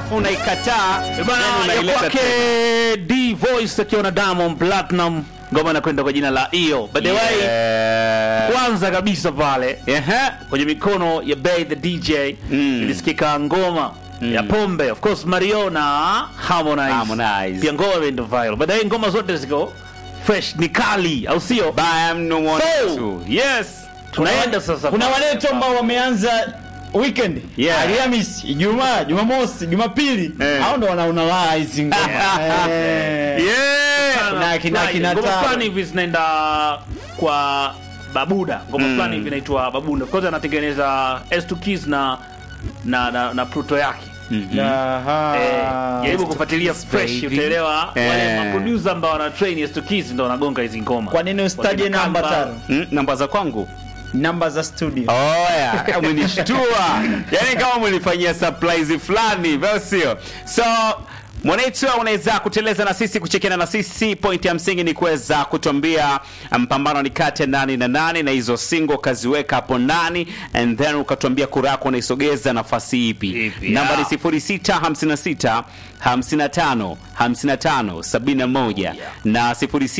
alafu unaikataa then Bana ya unaileta kwake tena. D Voice akiwa na Diamond Platinum, ngoma inakwenda kwa jina la Iyo. By the way, Yeah. kwanza kabisa pale Ehe. kwenye mikono ya Bay the DJ Mm. ilisikika ngoma ya pombe of course Mario na Harmonize, Harmonize. pia ngoma imeenda viral. By the way, ngoma zote ziko fresh, ni kali, au sio? Baya mno mwana So- tu. Yes. Tunaenda sasa, kuna wale tu ambao wameanza weekend Yeah. Alhamisi, Ijumaa, Jumamosi, Jumapili Eh. hao ndo wanaona raha hizi ngoma Eh. Yeah. Kuna kina- Fulani, kina ngoma tano. fulani hivi zinaenda kwa Babuda, ngoma Mm. fulani hivi inaitwa Babuda. Of course anatengeneza S2 Keys na na na, na Pluto yake. Aha. Eh, jaribu kufuatilia fresh baby. utaelewa Eh. wale maproducer ambao wana train S2 Keys ndo wanagonga hizi ngoma. Kwa nini usitaje Wakina namba Kamba. tano? Mm, namba za kwangu Namba za studio. oya umenishtua yani kama umenifanyia surprise fulani vyo sio so mwanetu unaweza kuteleza na sisi kuchekiana na sisi point ya msingi ni kuweza kutuambia mpambano ni kati ya nani na nani na hizo singo ukaziweka hapo ndani and then ukatuambia kura yako unaisogeza nafasi ipi Ipi, namba ni yeah. 0656 55 55 71 na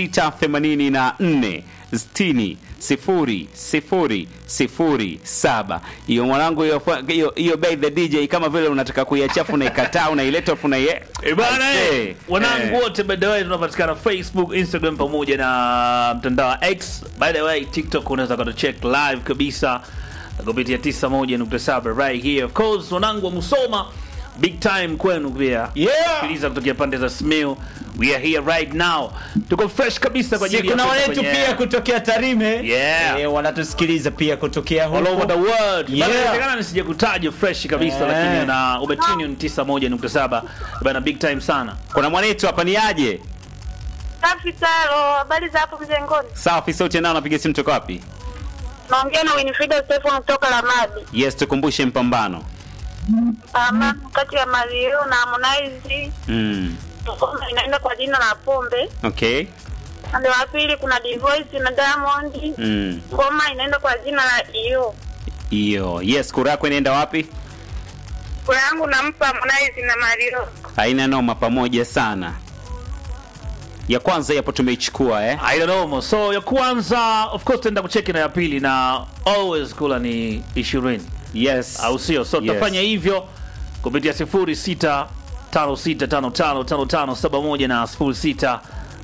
0684 60 sifuri sifuri sifuri saba hiyo mwanangu hiyo hiyo- hiyo by the dj kama vile unataka kuiachafu unaikataa unaileta afu unaiye Eh, bana Aisee. eh, wanangu Eh. wote by the way tunapatikana Facebook, Instagram pamoja na mtandao wa X. By the way, TikTok unaweza kuto check live kabisa kupitia 91.7 right here. Of course, wanangu wa Musoma big time kwenu pia. Yeah. Sikiliza kutokea pande za Simiyu. We are here right now. Tuko fresh kabisa kwa Si ajili ya kuna kwenda waletu kwenye- pia kutokea Tarime Yeah. eh, wanatusikiliza pia kutokea all over the huko. world. Yeah. Bana, inawezekana nisije kutaja fresh kabisa Eh. lakini na umetune 91.7 bana big time sana. kuna mwanetu hapa ni aje Safi Taro, habari za hapo mjengoni? safi sauti nao napiga simu toka wapi Naongea na Winifrida Stefan kutoka Lamadi. yes tukumbushe mpambano Pambano kati ya Mario na Harmonize mm. ngoma inaenda kwa jina la Pombe. okay Upande wa pili kuna Divoice na Diamond. mm. Ngoma inaenda kwa jina la Iyo. hiyo yes kura yako inaenda wapi Kwa yangu nampa Harmonize na Mario. haina noma pamoja sana ya kwanza yapo tumeichukua eh I don't know. So ya kwanza of course tenda kucheki na ya pili na always kula ni 20 yes au sio? So Yes. tutafanya hivyo kupitia 06 56555571 na 06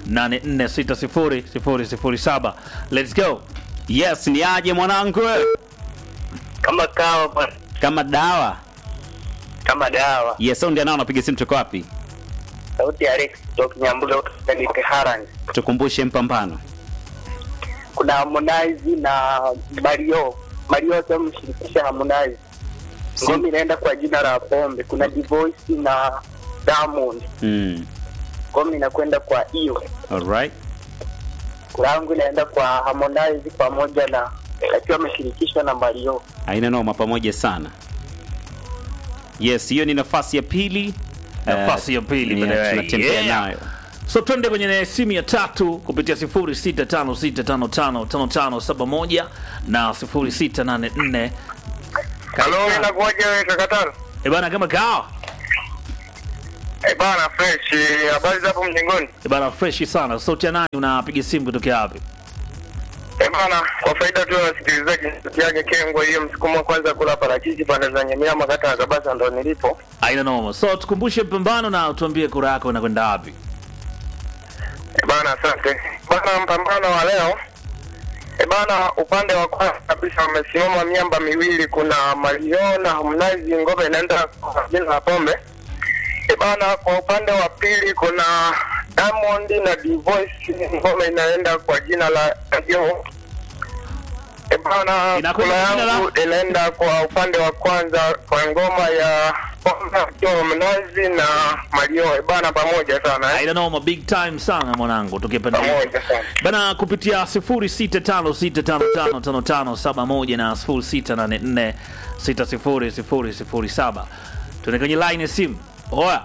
84600007. Let's go. yes ni aje mwanangu kama kawa bwana, kama dawa kama dawa. yes saundi anao napiga simu toka wapi Sauti ya Alex kutoka Nyambuga kutoka Nipe Harani. tukumbushe mpambano Kuna Harmonize na Mario. Mario sasa mshirikisha Harmonize. Si- Ngoma inaenda kwa jina la Pombe. Kuna Divoice na Diamond. mm. Ngoma inakwenda kwa hiyo. alright Langu inaenda kwa Harmonize pamoja na akiwa ameshirikishwa na Mario. haina noma pamoja sana yes hiyo ni nafasi ya pili Nafasi Eh, ya pili, yeah, by the way. tunatembea Yeah. nayo So twende kwenye simu ya tatu kupitia 0656555571 na 0684 Halo, inakuwaje wewe kakatano? Eh bana kama kawa. Eh bana fresh, eh, habari za hapo mjengoni? Eh bana fresh sana. Sauti ya nani unapiga simu kutokea wapi? Eh bana, kwa faida tu ya wasikilizaji, yake Kengwa hiyo msukumo wa kwanza kula parachichi pande za Nyamiama kata ya Kabasa ndo nilipo. Aina noma. So tukumbushe mpambano na utuambie kura yako inakwenda wapi. Eh bana, asante bana. Mpambano wa leo eh bana, upande wa kwanza kabisa wamesimama miamba miwili, kuna Mario na Harmonize, ngoma inaenda kwa jina la Pombe. Eh bana, kwa upande wa pili kuna Diamond na Divoice, ngoma inaenda kwa jina la Yo. Eh bana, Inakwenda kula kwa jina la- yangu inaenda kwa upande wa kwanza kwa ngoma ya Pombe akiwa Harmonize na Mario. Eh bana, pamoja sana eh. Aina noma big time sana mwanangu tukipenda. Pamoja sana. Bana kupitia 0656555571 na 0684600007. Tuende kwenye line ya simu. Oya,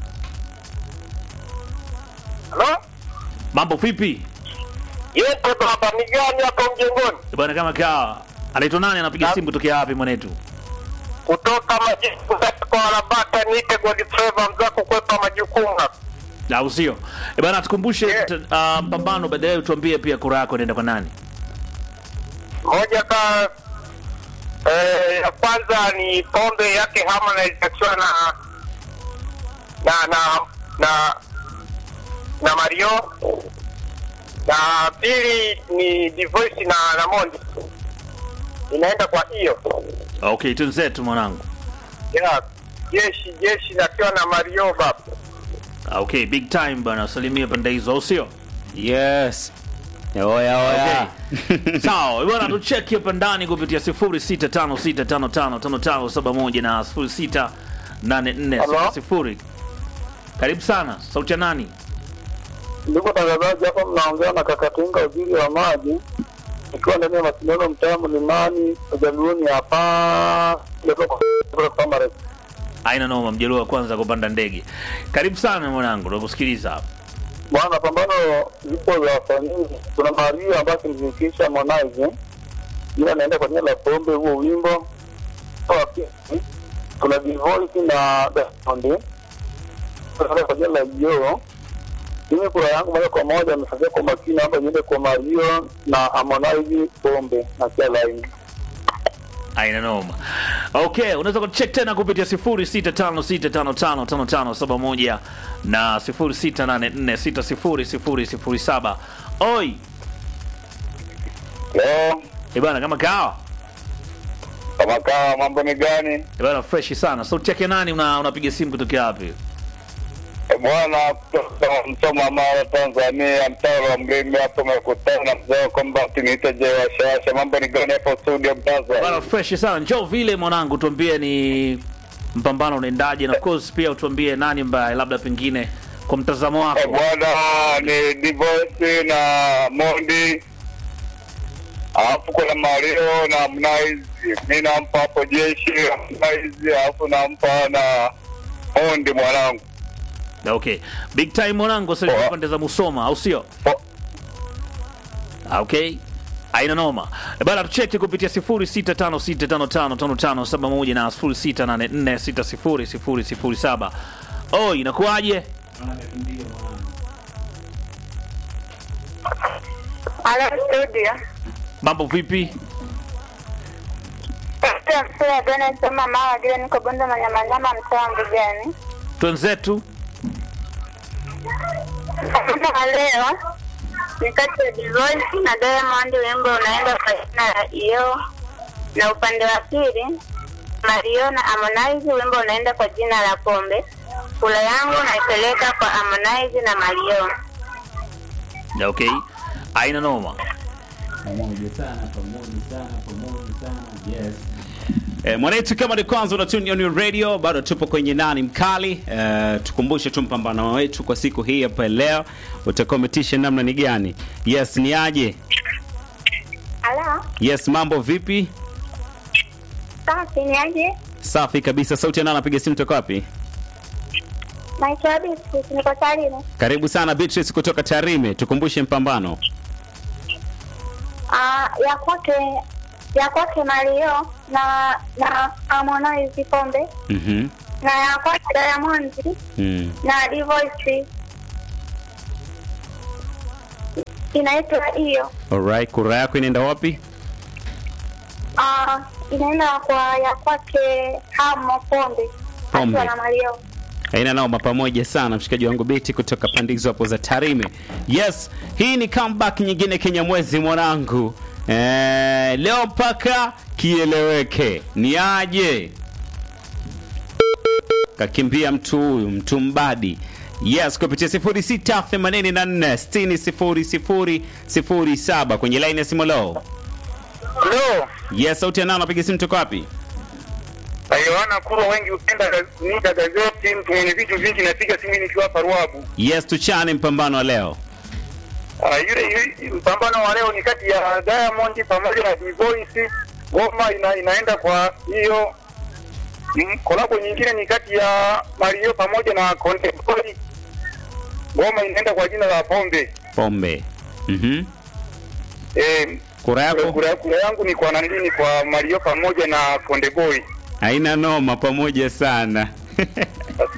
Halo? mambo vipi? Yepo baba, ni gani hapa mjengoni? Eh Bana kama kawa. Anaitwa nani anapiga Na- simu kutokea wapi mwanetu? kutoka majibu kwa Arabata, niite Godfrey mza kukwepa majukumu. au sio? Eh bana, tukumbushe Yeah. t- ah, mpambano, baadaye utuambie pia kura yako inaenda kwa nani. Moja ka eh, ya kwanza ni pombe yake Harmonize akiwa na na na na na Mario, na pili ni Divoice na na Mondi, inaenda kwa hiyo Okay, tunzetu mwanangu. ya jeshi jeshi nakiwa na Mario baba. Ah, Okay, big time bana, salimia pande hizo, au sio? Yes. Oya oya. Sawa, bwana tucheki hapa ndani kupitia 0656555571 na 068460. Karibu sana. Sauti ya nani? Ndugu tangazaji, hapa mnaongea na Kakatinga, waziri wa maji, ikiwa ndani ya mashindano mtaa Mlimani Ujaluoni hapa Kamare. Aina noma, mjaluo wa kwanza kupanda ndege. Karibu sana mwanangu, nakusikiliza hapa. Bwana, pambano zipo za wasanii. Kuna Mario ambaye akimshirikisha Harmonize, jina anaenda kwa jina la Pombe, huo wimbo Wa pili, kuna Divoice na Diamond anaenda kwa jina la Yo. Mimi kura yangu moja kwa moja amefagia kwa makini hapa, iende kwa Mario na Harmonize, Pombe na kia laini Aina noma. Okay, unaweza kucheck tena kupitia 0656555571 na 0684600007. Oi, Leo eh bana kama kawa. kama kawa, mambo ni gani Eh bana fresh sana. Sauti yake nani una unapiga simu kutokea wapi? bwana? Kutoka Msoma, Mara, Tanzania, mtaa wa Mlimi hapo umekutana na mzee wa kombati, niite je washawasha. Mambo ni gani hapo studio, Bana mtaza? fresh sana. Njoo vile mwanangu, tuambie ni mpambano unaendaje, na of course pia utuambie nani ambaye labda pengine kwa mtazamo Eh, wako. bwana ni Divoice na Mondi, alafu kuna Mario na Harmonize. Mi nampa hapo jeshi Harmonize, alafu nampa na Mondi mwanangu. Okay, big time mwanangu, sasa Poa. pande za Musoma, au sio? Po- Okay. Aina noma. Eh, Bana tucheki kupitia 0656555571 na 0684600007. Oh, inakuwaje? Halo studio. Mambo vipi? Katika msura ya Dona soma mara vile niko bonde manyamanyama mtaa wa Mbugani. Twenzetu. Kama leo ni kati ya Divoice na Diamond, wimbo unaenda kwa jina la Iyo, na upande wa pili Mario na Harmonize, wimbo unaenda kwa jina la Pombe. Kula yangu naipeleka kwa Harmonize na Mario. Okay. Aina noma. E, mwanetu kama ni kwanza unatuni on your radio, bado tupo kwenye nani mkali. E, tukumbushe tu mpambano wetu kwa siku hii hapa leo utakuwa umetisha namna ni gani? Yes, ni aje? Halo, Yes, mambo vipi? safi ni aje? Safi kabisa. Sauti ya nani anapiga simu toka wapi? Naitwa Beatrice, niko Tarime. Karibu sana Beatrice kutoka Tarime. Tukumbushe mpambano. Ah, ya kwake ya kwake Mario na na Harmonize Pombe Mhm. na ya kwake Diamond Mm. na Divoice inaitwa hiyo. Alright, kura yako inaenda wapi? Ah, inaenda kwa ya kwake Hamo Pombe Pombe. akiwa na Mario. Haina noma pamoja sana mshikaji wangu Beti kutoka pandizo hapo za Tarime. Yes, hii ni comeback nyingine Kenya mwezi mwanangu. Eh, leo mpaka kieleweke. Ni aje? Kakimbia mtu huyu, mtu mbadi. Yes, kupitia 0684600007 kwenye line ya simu leo. Hello. Yes, sauti ya nani anapiga simu toka wapi? Yohana Kurwa, wengi upenda nika gazeti, mtu mwenye vitu vingi, napiga simu nikiwa hapa Ruabu. Yes, tuchane mpambano wa leo. Ah, yule yule- mpambano wa leo ni kati ya Diamond pamoja na Divoice. Ngoma ina, inaenda kwa hiyo mm, kolabo nyingine ni kati ya Mario pamoja na Konde Boy. Ngoma inaenda kwa jina la Pombe. Pombe. Mhm. Eh, Kura yako? kura, kura yangu ni kwa nani? Ni kwa Mario pamoja na Konde Boy. haina noma pamoja sana